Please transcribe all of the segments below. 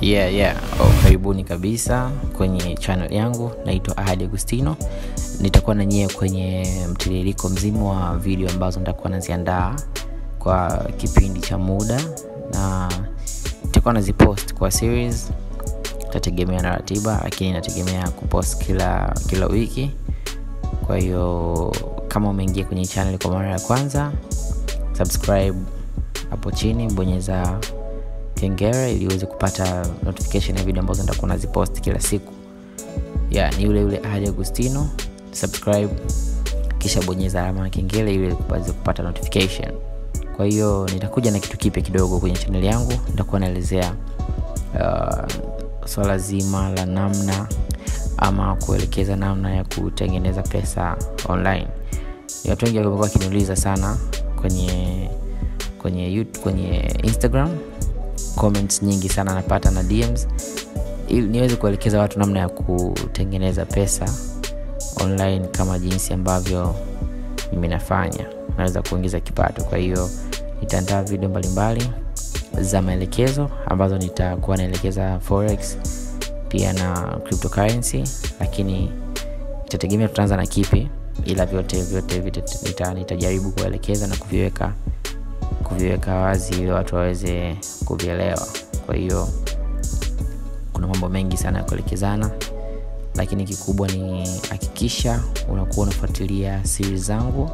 yeah, yeah. Oh, karibuni kabisa kwenye channel yangu naitwa ahadi agustino nitakuwa na nyie kwenye mtiririko mzima wa video ambazo nitakuwa naziandaa kwa kipindi cha muda na nitakuwa nazipost kwa series itategemea na ratiba lakini inategemea kupost kila kila wiki kwa hiyo kama umeingia kwenye channel kwa mara ya kwanza subscribe hapo chini bonyeza kengele ili uweze kupata notification ya video ambazo nitakuwa nazipost kila siku ya ni yule yule ahadi agustino subscribe kisha bonyeza alama ya kengele ili uweze kupata notification kwa hiyo nitakuja na kitu kipya kidogo kwenye channel yangu nitakuwa naelezea uh, swala zima la namna ama kuelekeza namna ya kutengeneza pesa online watu wengi wamekuwa wakiniuliza sana kwenye kwenye YouTube, kwenye instagram comments nyingi sana napata na dms ili niweze kuelekeza watu namna ya kutengeneza pesa online kama jinsi ambavyo mimi nafanya naweza kuingiza kipato kwa hiyo nitaandaa video mbalimbali za maelekezo ambazo nitakuwa naelekeza forex pia na cryptocurrency lakini itategemea tutaanza na kipi ila vyote vyote nita, nitajaribu kuelekeza na kuviweka kuviweka wazi ili watu waweze kuvielewa kwa hiyo kuna mambo mengi sana ya kuelekezana lakini kikubwa ni hakikisha unakuwa unafuatilia siri zangu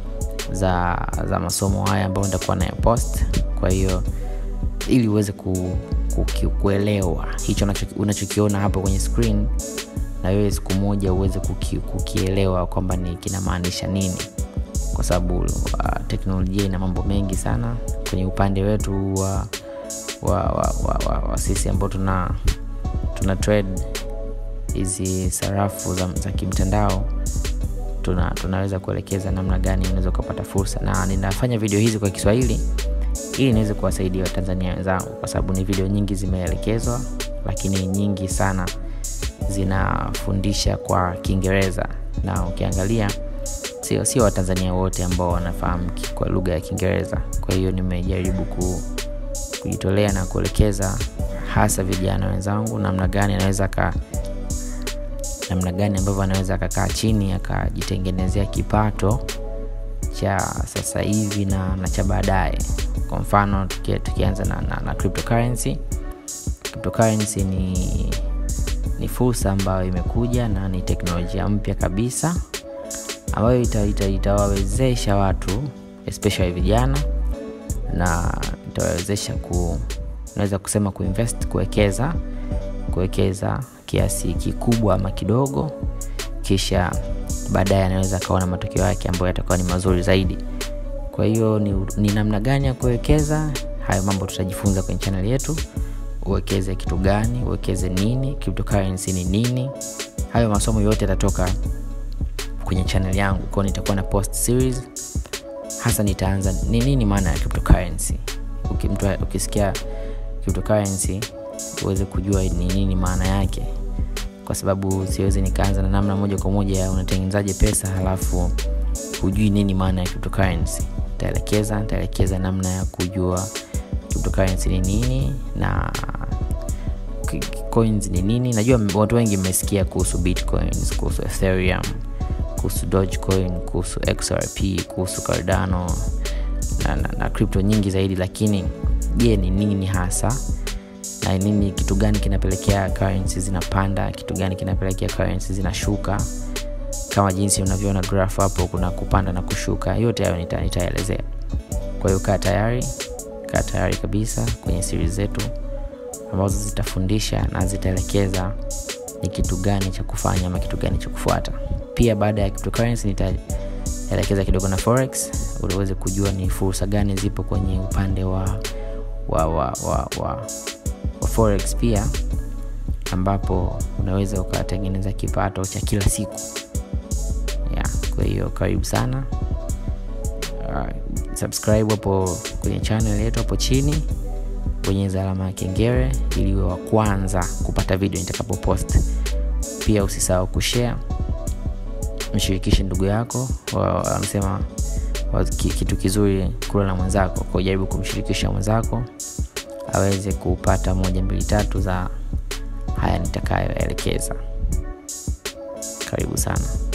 za za masomo haya ambayo nitakuwa nayapost kwa hiyo ili uweze ku, ku, kuelewa hicho unachokiona hapo kwenye screen na wewe siku moja uweze kuki, kukielewa kwamba ni kinamaanisha nini kwa sababu uh, teknolojia ina mambo mengi sana kwenye upande wetu wa wa, wa, wa, wa, wa sisi ambao tuna tuna trade hizi sarafu za, za kimtandao tuna, tunaweza kuelekeza namna gani unaweza ukapata fursa na ninafanya video hizi kwa kiswahili ili niweze kuwasaidia watanzania wenzangu kwa sababu ni video nyingi zimeelekezwa lakini nyingi sana zinafundisha kwa kiingereza na ukiangalia sio sio watanzania wote ambao wanafahamu kwa lugha ya kiingereza kwa hiyo nimejaribu ku, kujitolea na kuelekeza hasa vijana wenzangu namna gani anaweza ka namna gani ambavyo anaweza akakaa chini akajitengenezea kipato cha sasa hivi na, na cha baadaye kwa mfano tuki, tukianza na, na, na cryptocurrency cryptocurrency ni ni fursa ambayo imekuja na ni teknolojia mpya kabisa ambayo itawawezesha ita, ita watu especially vijana na itawawezesha ku naweza kusema kuinvest kuwekeza kuwekeza kiasi kikubwa ama kidogo kisha baadaye anaweza akaona matokeo yake ambayo yatakuwa ni mazuri zaidi kwa hiyo ni, ni namna gani ya kuwekeza hayo mambo tutajifunza kwenye channel yetu uwekeze kitu gani uwekeze nini cryptocurrency ni nini hayo masomo yote yatatoka kwenye channel yangu kwao nitakuwa na post series hasa nitaanza ni nini maana ya cryptocurrency Ukimtu, ukisikia cryptocurrency uweze kujua ni nini maana yake kwa sababu siwezi nikaanza na namna moja kwa moja unatengenezaje pesa halafu hujui nini maana ya cryptocurrency nitaelekeza nitaelekeza namna ya kujua cryptocurrency ni nini na coins ni nini najua watu wengi mmesikia kuhusu bitcoins kuhusu ethereum kuhusu dogecoin kuhusu xrp kuhusu cardano na, na, na crypto nyingi zaidi lakini je ni nini hasa na nini kitu gani kinapelekea currency zinapanda kitu gani kinapelekea currency zinashuka kama jinsi unavyoona graph hapo kuna kupanda na kushuka yote hayo nitaelezea nita kwa hiyo kaa tayari kaa tayari kabisa kwenye siri zetu ambazo zitafundisha na zitaelekeza ni kitu gani cha kufanya ama kitu gani cha kufuata pia baada ya cryptocurrency nitaelekeza kidogo na forex uweze kujua ni fursa gani zipo kwenye upande wa wa wa wa, wa, wa forex pia ambapo unaweza ukatengeneza kipato cha kila siku yeah, kwa hiyo karibu sana uh, subscribe hapo kwenye channel yetu hapo chini bonyeza alama ya kengere ili uwe wa kwanza kupata video nitakapopost pia usisahau kushare mshirikishe ndugu yako wanasema kitu kizuri kula na mwenzako kwa jaribu kumshirikisha mwenzako aweze kupata moja mbili tatu za haya nitakayoelekeza karibu sana